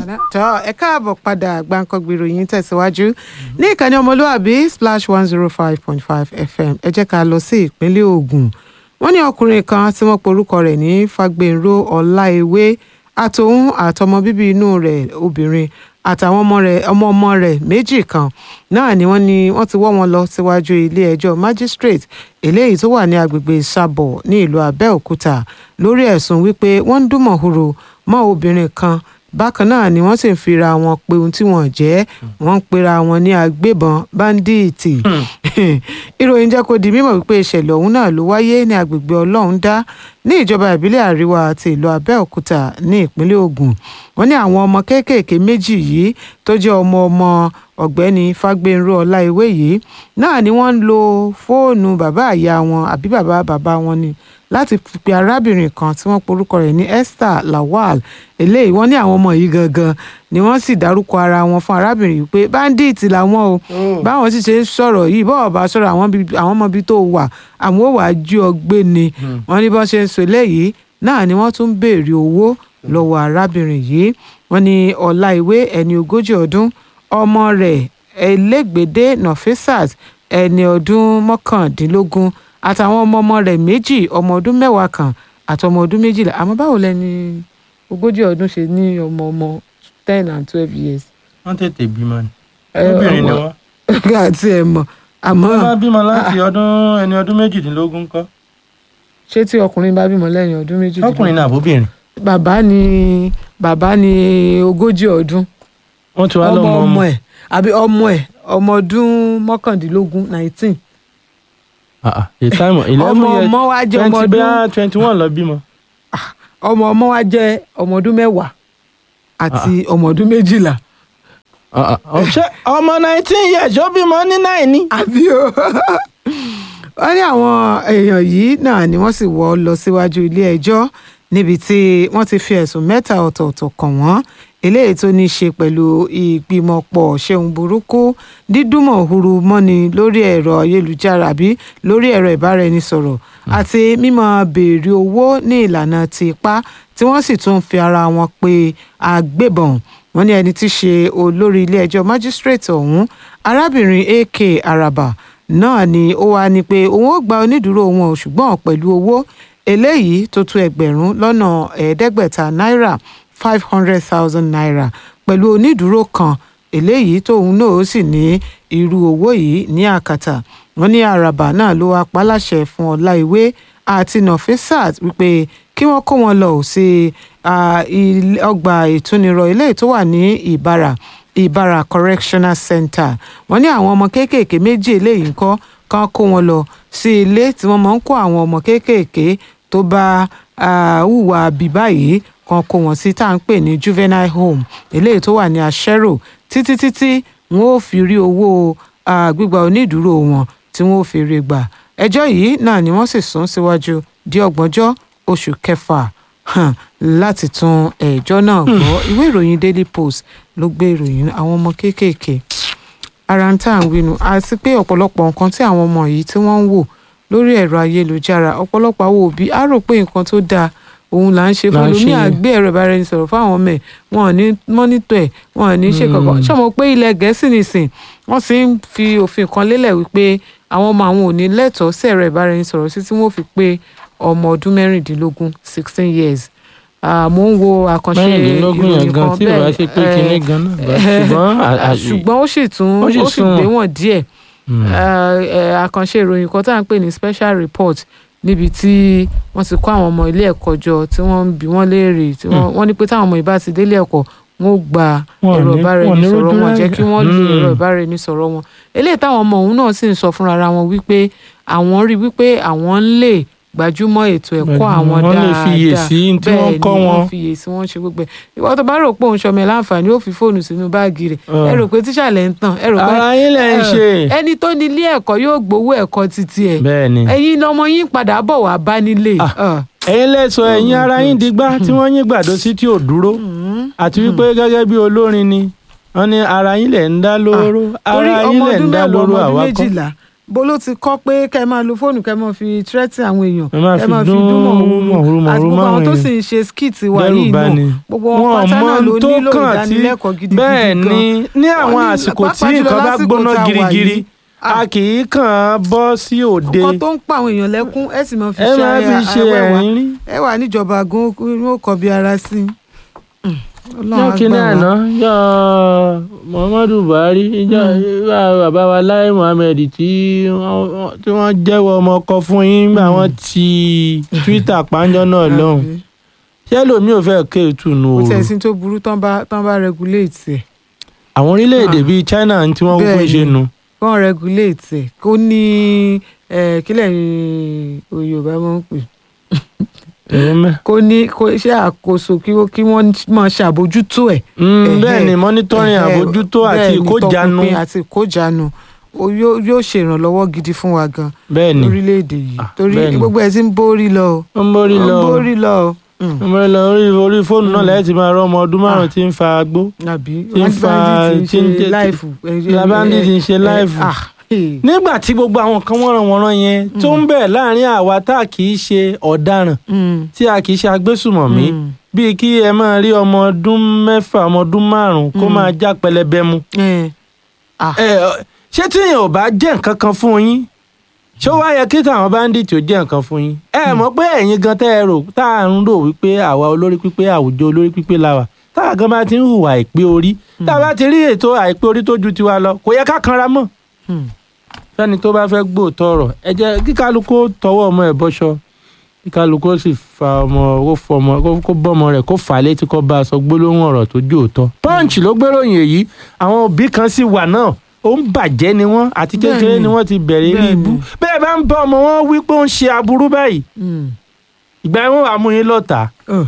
tọ́ ẹ káàbọ̀ padà gbàǹkangbì ìròyìn tẹ̀síwájú ní ìkànnì ọmọlúwàbí splash one zero five point five fm ẹ jẹ́ ká lọ sí ìpínlẹ̀ Ògùn wọ́n ní ọkùnrin kan tí wọ́n porúkọ rẹ̀ ní Fágbénró Ọláewé àtòun àtọmọ bíbí inú rẹ̀ obìnrin àtàwọn ọmọ rẹ̀ ọmọ ọmọ rẹ̀ méjì kan náà ni wọ́n ní wọ́n ti wọ́ wọn lọ síwájú ilé ẹjọ́ magistrate eléyìí tó wà ní agbègbè Sábọ̀ ní ìlú Abẹ́òkúta lórí ẹ̀sùn wípé wọ́n ń dúnmọ̀húrò mọ́ obìnrin kan bákan náà ni wọ́n sì ń fira wọn pé ohun tí wọ́n jẹ́ wọ́n ń pera wọn ní agbébọn báńdíìtì ìròyìn jẹ́ kó di mímọ̀ wípé ìṣẹ̀lẹ̀ ọ̀hún náà ló wáyé ní agbègbè Ọlọ́rundá ní ìjọba ìbílẹ̀ àríwá àti ìlú Abẹ́òkúta ní ìpínlẹ̀ Ògùn wọ́n ní àwọn ọmọ kéékèèké méjì yìí tó jẹ́ ọmọ ọmọ ọ̀gbẹ́ni Fágbénró Ọláìwé yìí náà ni wọ́n ń lo fóònù bàbá àyà wọn àbí bàbá bàbá wọn ni láti pe arábìnrin kan tí wọ́n porúkọ rẹ̀ ní Esther Lawal eléyìí wọ́n ní àwọn ọmọ yìí gangan ni wọ́n sì dárúkọ ara wọn fún arábìnrin yìí pé bandit làwọn o báwọn sì ṣe ń sọ̀rọ̀ yìí bọ́ọ̀ bá sọ̀rọ̀ àwọn ọmọ ibi tó wà àwọn ò wá jí ọ gbé ni wọ́n ní bọ́n ṣe ń sọ eléyìí náà ni wọ́n tún ń béèrè owó lọ́wọ́ arábìnrin yìí wọ́n ní Ọláìwé ẹni ogójì ọdún ọmọ rẹ̀ Elégbèdé Nafisat ẹni ọdún mọ́kàndínlógún àtàwọn ọmọ ọmọ rẹ̀ méjì ọmọ ọdún mẹ́wàá kan àti ọmọ ọdún méjìlá àmọ́ báwo lẹni ogójì ọdún ṣe ní ọmọ ọmọ ten and twelve years. wọ́n tètè bímọ ni obìnrin ni wọ́n. àti ẹ̀ mọ̀ àmọ́. wọ́n bá bímọ láti ọdún ẹni ọdún méjìdínlógún kọ́. ṣé tí ọkùnrin bá bímọ lẹ́yìn ọdún méjìdínlógún. ọkùnrin náà àbóbìnrin. bàbá ni bàbá ni ogójì ọdún. wọ́n ti wá lọ́mọ ọmọ ẹ̀ àbí ọmọ ẹ̀ ọmọ ọdún mọ́kàndínlógún nineteen ìtàìmọ̀ ọmọ ọmọ wa jẹ́ ọmọ ọdún twenty one lọ bímọ. ọmọ ọmọ wa jẹ́ ọmọ ọdún mẹ́wàá àti ọmọ ọdún méjìlá. ṣé ọmọ nineteen years ó bímọ ní náì ni. àbí o wọ́n ní àwọn èèyàn yìí náà ni wọ́n sì wọ́ lọ síwájú ilé ẹjọ́ níbi tí wọ́n ti fi ẹ̀sùn mẹ́ta ọ̀tọ̀ọ̀tọ̀ kàn wọ́n eléyìí tó ní í ṣe pẹ̀lú ìgbìmọ̀pọ̀ ṣeun burúkú dídúmọ̀ huru mọ́ni lórí ẹ̀rọ ayélujára àbí lórí ẹ̀rọ ìbáraẹnisọ̀rọ̀ àti mímọ béèrè owó ní ìlànà ti ipá tí wọ́n sì tún fi ara wọn pe agbébọn wọ́n ní ẹni tí í ṣe olórí ilé ẹjọ́ májísírèètì ọ̀hún arábìnrin ak araba náà ni ó wá ní pé òun ó gba onídùúró wọn ṣùgbọ́n pẹ̀lú owó eléyìí tó tó ẹgbẹ̀rún lọ́nà ẹ̀ẹ́dẹ́gbẹ̀ta náírà five hundred thousand naira pẹ̀lú onídùúró kan eléyìí tóun náà ó sì ní irú owó yìí ní àkàtà wọn ní àràbà náà ló wá paláṣẹ fún ọláìwé àti nọfisat wípé kí wọ́n kó wọn lọ sí ọgbà ìtúnirọ̀ eléyìí tó wà ní ìbàrà ìbàrà correctional center wọ́n ní àwọn ọmọ kéékèèké méjì eléyìí ńkọ́ kán kó wọn lọ sí ilé tí wọ́n máa ń kó àwọn ọmọ kéékèèké tó bá hùwà bíbá yìí kan kó wọn sí tá à ń pè ní juvenile home eléyìí tó wà ní àṣẹrò títí títí wọn ò fi rí owó gbígba onídùúró wọn tí wọn ò fi rí gbà ẹjọ́ yìí náà ni wọ́n sì sún síwájú di ọgbọ̀njọ́ oṣù kẹfà láti tún ẹjọ́ náà gbọ́ ìwé ìròyìn daily post ló gbé ìròyìn àwọn ọmọ kéékèèké ara ń tà ń winu àti pé ọ̀pọ̀lọpọ̀ nǹkan tí àwọn ọmọ yìí tí wọ́n ń wò lórí ẹ̀rọ ayélujára ọ̀pọ̀lọpọ̀ àwọn òbí á rò pé nǹkan tó dáa òun là ń ṣe fún lómi àgbé ẹ̀rọ ìbáraẹnisọ̀rọ̀ fáwọn ọmọ ẹ̀ wọn ò ní mọ́nítọ̀ ẹ̀ wọn ò ní ṣe kankan ṣọmọ pé ilẹ̀ gẹ̀ẹ́sì nìsín wọ́n sì ń fi òfin kan lélẹ̀ wípé àwọn ọmọ àwọn ò ní lẹ́tọ̀ọ́ sí ẹ̀rọ ìbáraẹnisọ̀rọ̀ sí tí wọ́n fi pé ọmọ ọdún mẹ́rìndínlógún sixteen years mo ń wo àkànṣe ìròyìn kan bẹ́ẹ̀ ṣùgbọ́n ó sì tún ó sì gbé wọn díẹ̀ àkànṣe ìròyìn kan tá à ń pè ní special report níbi tí wọ́n ti kó àwọn ọmọ ilé ẹ̀kọ́ jọ tí wọ́n ń bi wọ́n léèrè tí wọ́n ní pé táwọn ọmọ ìbá ti délé ẹ̀kọ́ wọn ò gba ẹ̀rọ ìbáraẹnisọ̀rọ̀ wọn jẹ́ kí wọ́n lo ẹ̀rọ ìbáraẹnisọ̀rọ̀ wọn eléyìí táwọn ọmọ òun náà sì ń sọ fúnra wọn wípé àwọn rí wípé àwọn ń lè gbajúmọ̀ ètò ẹ̀kọ́ àwọn dáadáa wọ́n lè fiyè sí tí wọ́n kọ́ wọn wọ́n fiyè sí wọ́n ṣe gbogbo ẹ̀ ìwọ tó bá rò pé òun ṣọmọ ẹ̀ láǹfààní ó fi fóònù sínú báàgì rẹ̀ ẹ rò pé tíṣà lẹ̀ ń tàn ẹ rò pé ara yín lẹ̀ ń ṣe ẹni tó ní ilé ẹ̀kọ́ yóò gbowó ẹ̀kọ́ títí ẹ̀ bẹ́ẹ̀ni ẹ̀yin lọmọ yín padà bọ̀ wá bá nílé ẹ̀yin lẹ́sọ̀ ẹ̀yin ara yín digbá tí wọ́n yín gbàdó sí tí ò dúró àti wípé gẹ́gẹ́ bí olórin ni wọ́n ní ara yín lẹ̀ ń dá lóró ara yín lẹ̀ ń dá lóró àwa kọ́ bó ló ti kọ́ pé kẹ́ ẹ máa lo fóònù kẹ́ ẹ máa fi tírẹ́tì àwọn èèyàn Ẹ máa kẹ́ ẹ fi máa fi dún dún mọ̀húrú mọ̀húrú àti gbogbo máwọn àwọn tó èèyàn. sì ń ṣe skit wa Dẹ́rù yìí bà náà ni. gbogbo wọn Wọn pátá mọ náà ló tó nílò kàn tí- ìdánilẹ́kọ̀ọ́ gidigidi bẹ́ẹ̀ gan. ni ní àwọn Wọ́n ní- àsìkò tí pàápàá jùlọ nǹkan bá lásìkò gbóná tá a wà girigiri yìí. a kì í kàn án bọ́ sí òde nǹkan tó ń pa àwọn èèyàn lẹ́kún ẹ sì máa fi ẹ ṣe máa fi ṣe àwẹ̀wà ẹ̀rín rí. ẹ wà níjọba gan ó kọ bí ara sí i. Ọlọ́run yọ á kíní gbà wá. àná yọ muhammadu buhari yọ bàbá wa lai muhammed tí wọ́n- tí wọ́n jẹ́wọ́ ọmọ ọkọ fún yín nígbà wọ́n ti twitter pàǹjọ́ náà lọ́hùn Àbí? ṣé lómi ò fẹ́ ké ìtùnú kò o tẹ̀ sí tó burú tán bá tán bá regulate ẹ̀ àwọn orílẹ̀-èdè Ah. bíi china tí wọ́n kúkú Bẹ́ẹ̀ ṣe ni. nu kán regulate ẹ̀ kó ní ẹ̀, kílẹ̀ ní Yorùbá máa ń pè èyí mẹ́. kó ní kó ṣe àkóso kí wọ́n kí wọ́n máa ṣàbójútó ẹ̀. Mm, Ẹ̀hẹ́. bẹ́ẹ̀ ni monitoring Ẹ̀hẹ́, àbójútó àti bẹ́ẹ̀ ni, ìkójanu tọpinpin àti ìkójanu O yóò yóò ṣèrànlọ́wọ́ gidi fún wa gan bẹ́ẹ̀ ni lórílẹ̀‐èdè yìí Ah, torí bẹ́ẹ̀ ni. gbogbo ẹ̀ ti ń borí lọ o ó ń borí ó lọ ń borí lọ o. Mm. ó ń borí lọ orí orí fóònù náà lẹ́yìn tí máa rọ ọmọ ọdún márùn-ún tí ń fa agbó àbí Tí ń fa- bandit tí ń ń ṣe jẹ́- láìfù. La bandit ń ṣe láìfù. nígbà tí gbogbo àwọn kan wọ́nranwọ̀nran yẹn tó ń bẹ̀ láàrin àwa tá a kì í ṣe ọ̀daràn tí a kì í ṣe agbésùmọ̀mí bíi kí ẹ máa rí ọmọ ọdún mẹ́fà ọmọ ọdún márùn-ún kó Mm. máa já pẹlẹbẹ mu ẹ ọ, ṣé tí èèyàn ò bá jẹ́ nǹkan kan fún yín ṣé ó wá yẹ kí táwọn báńdíìtì ò jẹ́ nǹkan fún yín ẹ mọ̀ pé ẹ̀yin gan tẹ́ ẹ rò tá à ń rò wípé àwa olórí pípé àwùjọ olórí pípé la wà tá a gan bá ti ń hùwà àìpé orí tá a bá ti rí ètò àìpé orí tó ju tiwa lọ kò yẹ ká kanra mọ́ fẹ́ni tó bá fẹ́ gbóòótọ́ ọ̀rọ̀ ẹ jẹ́ kí kálukú ó tọwọ́ ọmọ ẹ̀ bọ́ṣọ kí kálukú ó sì fa ọmọ kó fọ ọmọ kó- kó bọ́ ọmọ rẹ̀ kó fà á létí kó bá a sọ gbólóhùn ọ̀rọ̀ tó jó òótọ́. punch ló gbéròyìn èyí àwọn òbí kan sì wà náà ó ń bàjẹ́ ni wọ́n àti kékeré Bẹ́ẹ̀ni. ni wọ́n ti bẹ̀rẹ̀ rí Bẹ́ẹ̀ni. ibú bẹ́ẹ̀ bá ń bá ọmọ wọn wí pé ó ń ṣe aburú báyìí ìgbà yẹn wọ́n wàá mú yín lọ́tà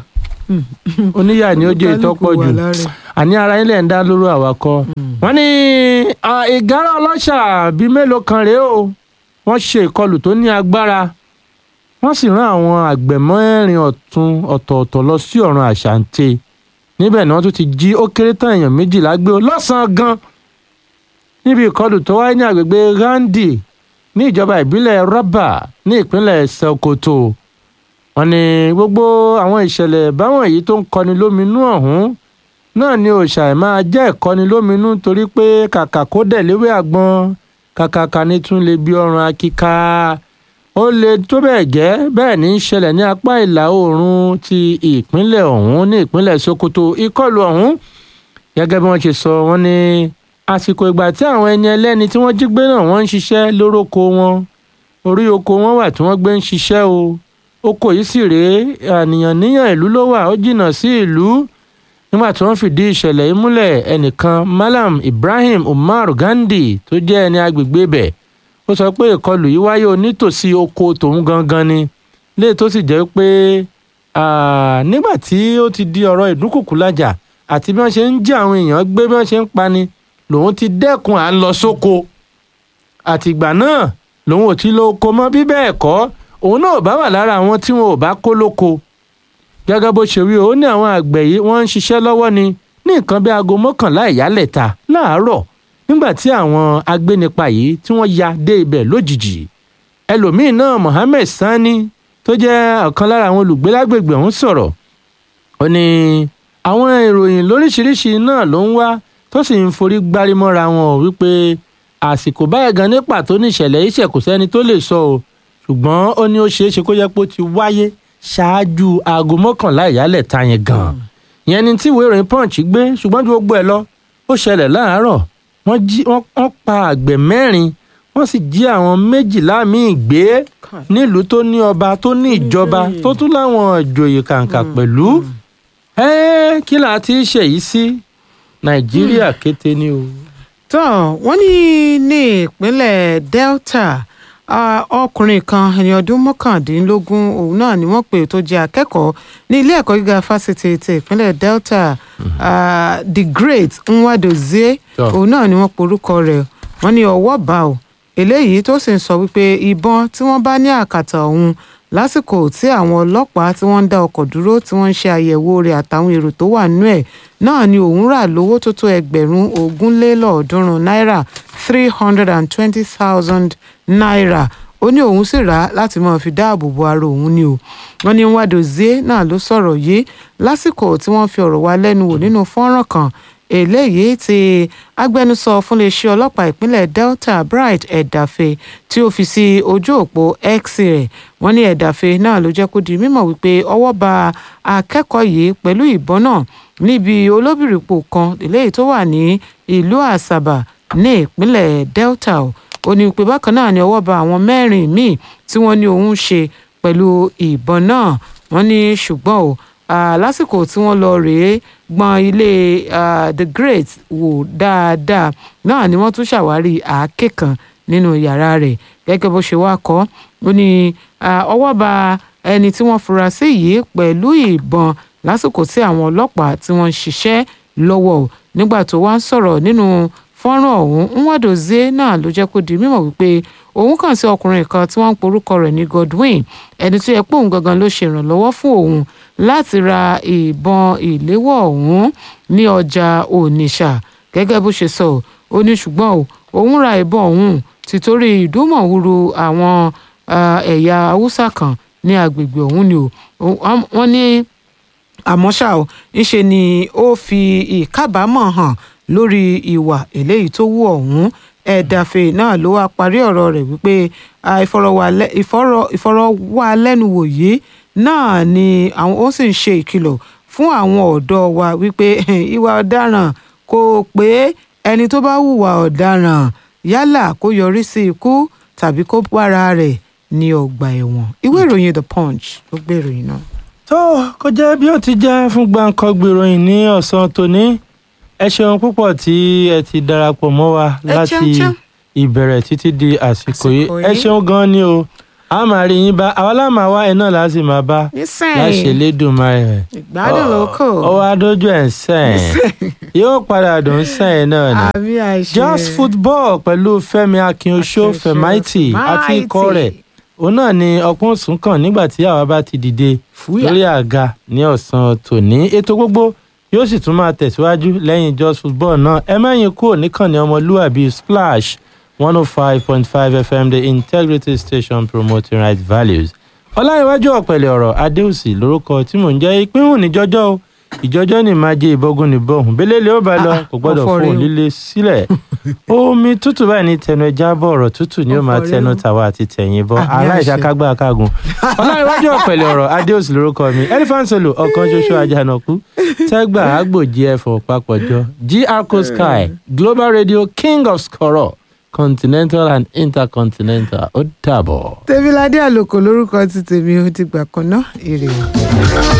oníyà ni ó jẹ́ ìtọ́pọ̀ jù àní ara yín lẹ̀ ń dá lóru àwakọ̀ wọ́n ní ah, ìgárá ọlọ́ṣà bíi mélòó kan rèé o wọ́n ṣe ìkọlù tó ní agbára wọ́n sì rán àwọn àgbẹ̀ mẹ́rin ọ̀tún ọ̀tọ̀ọ̀tọ̀ lọ sí ọ̀run àṣàǹtẹ̀ níbẹ̀ ni wọ́n tún ti jí ó kéré tán èèyàn méjìlá gbé o lọ́sàn-án gan níbi ìkọlù tó wáyé ní agbègbè Randi ní ìjọba ìbílẹ̀ Rọ́bà ní ìpínlẹ̀ Sokoto wọ́n ní gbogbo àwọn ìṣẹ̀lẹ̀ báwọn èyí tó ń kọni lóminú ọ̀hún náà ni òòṣà ẹ̀ máa jẹ́ ìkọni lóminú torí pé kàkà kó dẹ̀ léwé àgbọn kàkàkà ní tún lè bí ọrùn akíká ó lè tó bẹ́ẹ̀ gẹ́ bẹ́ẹ̀ ní í ṣẹlẹ̀ ní apá ìlà oòrùn ti ìpínlẹ̀ ọ̀hún ní ìpínlẹ̀ Sokoto ìkọlù ọ̀hún gẹ́gẹ́ bí wọ́n ṣe sọ wọ́n ní àsìkò ìgbà tí àwọn ẹni ẹlẹ́ni tí wọ́n jí gbé náà wọ́n ń ṣiṣẹ́ lóróko wọn orí oko wọn wà tí wọ́n gbé ń ṣiṣẹ́ o oko yìí sì rèé àníyàn níyàn ìlú ló wà ó jìnnà sí ìlú nígbà tí wọ́n fìdí ìṣẹ̀lẹ̀ yìí múlẹ̀ ẹnìkan Malam Ibrahim Umar Gandhi tó jẹ́ ẹni agbègbè bẹ̀ ó sọ pé ìkọlù yìí wáyé onítòsí oko tòun gangan ni léè tó sì jẹ́ pé ah, nígbà tí ó ti di ọ̀rọ̀ ìdúnkùkù lájà àti bí wọ́n ṣe ń jí àwọn èèyàn gbé bí wọ́n ṣe ń pani lòun ti dẹ́kun à ń lọ sóko àtìgbà náà lòun ò ti lọ oko mọ́ bí bẹ́ẹ̀ kọ́ òun náà ò bá wà lára àwọn tí wọn ò bá kó lóko gẹ́gẹ́ bó ṣe wí ó ní àwọn àgbẹ̀ yìí wọ́n ń ṣiṣẹ́ lọ́wọ́ ni ní nǹkan bí aago mọ́kànlá ìyálẹ̀ta láàárọ̀ nígbà tí àwọn agbénipa yìí tí wọ́n ya dé ibẹ̀ lójijì ẹlòmíín náà Mohammed Sani tó jẹ́ ọ̀kan lára àwọn olùgbé lágbègbè ọ̀hún sọ̀rọ̀ ó ní àwọn ìròyìn lóríṣiríṣi náà ló ń wá tó sì ń forí gbárí mọ́ra wọn ò wípé àsìkò báyìí gan ní pàtó ní ìṣẹ̀lẹ̀ iṣẹ́ kò sẹ́ni tó lè sọ o ṣùgbọ́n ó ní ó ṣeé ṣe kó jẹ́ pé ó ti wáyé ṣáájú aago mọ́kànlá ìyálẹ̀ ta yẹn gan ìyẹn ni tí ìwé ìròyìn punch gbé ṣùgbọ́n ju gbogbo ẹ̀ lọ ó ṣẹlẹ̀ láàárọ̀ wọ́n jí wọ́n wọ́n pa àgbẹ̀ mẹ́rin wọ́n sì jí àwọn méjìlá míì gbé nílùú tó ní ọba tó ní ìjọba tó tún láwọn ìjòyè kàǹkà pẹ̀lú ẹ́ẹ́ kí là á ti ṣèyí sí nàìjíríà kété ni o. tó wọ́n ní ní ìpínlẹ̀ Delta ah, ọkùnrin kan ẹni ọdún mọ́kàndínlógún òun náà ni wọ́n pè tó jẹ́ akẹ́kọ̀ọ́ ní ilé ẹ̀kọ́ gíga fásitì ti ìpínlẹ̀ Delta ah, the great Nwadozie Tó. òun náà ni wọ́n porúkọ rẹ̀ wọ́n ní ọwọ́ bá o eléyìí tó sì ń sọ wípé ìbọn tí wọ́n bá ní àkàtà òun lásìkò tí àwọn ọlọ́pàá tí wọ́n ń dá ọkọ̀ dúró tí wọ́n ń ṣe àyẹ̀wò rẹ̀ àtàwọn èrò tó wà nínú ẹ̀ náà ni òun rà lówó tó tó ẹgbẹ̀rún ogún lé lọ́ọ̀ọ́dúnrún náírà three hundred and twenty thousand naira ó ní òun sì rà á láti máa fi dáàbò bo ara òun ni o wọ́n ní Nwadozie náà ló sọ̀rọ̀ yìí lásìkò tí wọ́n fi ọ̀rọ̀ wá lẹ́nu wò nínú fọ́nrán kan eléyìí tí agbẹnusọ fún iléeṣẹ́ ọlọ́pàá ìpínlẹ̀ Delta Bright Ẹ̀dàfẹ́ tí ó fi sí ojú òpó X rẹ̀ wọ́n ní Ẹ̀dàfẹ́ náà ló jẹ́ kó di mímọ̀ wípé ọwọ́ ba akẹ́kọ̀ọ́ yìí pẹ̀lú ìbọn náà níbi olóbìrìpò kan eléyìí tó wà ní ìlú Àsàbà ní ìpínlẹ̀ Delta o ó ní pé bákan náà ni ọwọ́ ba àwọn mẹ́rin míì tí wọ́n ní òun ṣe pẹ̀lú ìbọn náà wọ́n ní ṣùgbọ́n o lásìkò tí wọ́n lọ rèé gbọ́n ilé the great wò dáadáa náà ni wọ́n tún ṣàwárí àáké kan nínú yàrá rẹ̀ gẹ́gẹ́ bó ṣe wá kọ́ ó ní ọwọ́ ba ẹni tí wọ́n fura sí yìí pẹ̀lú ìbọn lásìkò tí àwọn ọlọ́pàá tí wọ́n ń ṣiṣẹ́ lọ́wọ́ nígbà tó wá ń sọ̀rọ̀ nínú fọ́nrán ọ̀hún Nwadozie náà ló jẹ́ kó di mímọ̀ wípé òun kàn sí ọkùnrin kan tí wọ́n ń porúkọ rẹ̀ ní Godwin ẹni tó yẹ pé òun gangan ló ṣe ìrànlọ́wọ́ fún òun láti ra ìbọn ìléwọ́ ọ̀hún ní ọjà Onitsha gẹ́gẹ́ bó ṣe sọ ó ní ṣùgbọ́n òun ra ìbọn ọ̀hún títorí ìdúmọ̀húrú àwọn ẹ̀yà haúsá kan ní agbègbè ọ̀hún ni wọ́n ní àmọ́ ṣá o ńṣe ni ó fi ìkábàámọ̀ hàn lórí ìwà eléyìí tó wù ọ̀hún ẹ̀dàfẹ́ náà ló wá parí ọ̀rọ̀ rẹ̀ wípé ìfọ̀rọ̀wálẹ́nuwò yìí náà ni àwọn ó sì ń ṣe ìkìlọ̀ fún àwọn ọ̀dọ́ wa wípé ìwà ọ̀daràn kò pé ẹni tó bá hùwà ọ̀daràn yálà kó yọrí sí ikú tàbí kó bára rẹ̀ ní ọgbà ẹ̀wọ̀n ìwé ìròyìn The Punch ló gbé ìròyìn náà. tó kó jẹ́ bí ó ti jẹ́ fún gbàǹkangbè ìròyìn ní ọ̀sán tòní ẹ ṣeun púpọ̀ tí ẹ ti darapọ̀ mọ́ wa láti ìbẹ̀rẹ̀ títí di àsìkò yìí ẹ ṣeun gan ni o a máa rí yín bá àwa láàmà wá ẹ náà láti máa bá láṣẹ lédùnmáà rẹ ìgbádùn ló kù ọwọ́ adójú ẹ̀ ń sẹ́yìn yóò padà dùn sẹ́yìn náà ni àmì àṣẹ just football pẹ̀lú Fẹ́mi Akínoṣó Fẹ̀máìtì àti ikọ̀ rẹ̀ òun náà ni ọpọ́n sùn kàn nígbà tí àwa bá ti dìde lórí àga ní ọ̀sán tòní ètò gbogbo yóò sì tún máa tẹ̀síwájú lẹ́yìn just football náà ẹ mẹ́yìn kúrò níkànnì ọmọlúwàbí splash one oh five point five fm the integrity station promoting right values. ọláyíwájú ọ̀pẹ̀lẹ̀ ọ̀rọ̀ adéòsì lórúkọ tí mò ń jẹ́ ìpínhùn níjọ́jọ́ o ìjọ́jọ́ ní máa jẹ́ ìbọ́gun níbọ̀hún bẹ́lẹ́lẹ́ ó bá lọ kò gbọ́dọ̀ fóun líle sílẹ̀ omi tútù báyìí ní tẹnu ẹja bọ̀ ọ̀rọ̀ tútù ni ó máa tẹnu tàwa àti tẹ̀yìn bọ́ aláìsàkágbá kágun ọláyíwájú ọ̀pẹ̀lẹ̀ ọ̀rọ̀ adéòsì lórúkọ mi elephant solo ọ̀kan ṣoṣo àjànàkú tẹ́gbà àgbòjì ẹ̀fọ́ papọ̀jọ gr sky global radio king of skoro continental and intercontinental ó dàbọ̀. tèmiládé àlòkò lórúkọ ti tèmi ó ti gbà kan náà èrè o.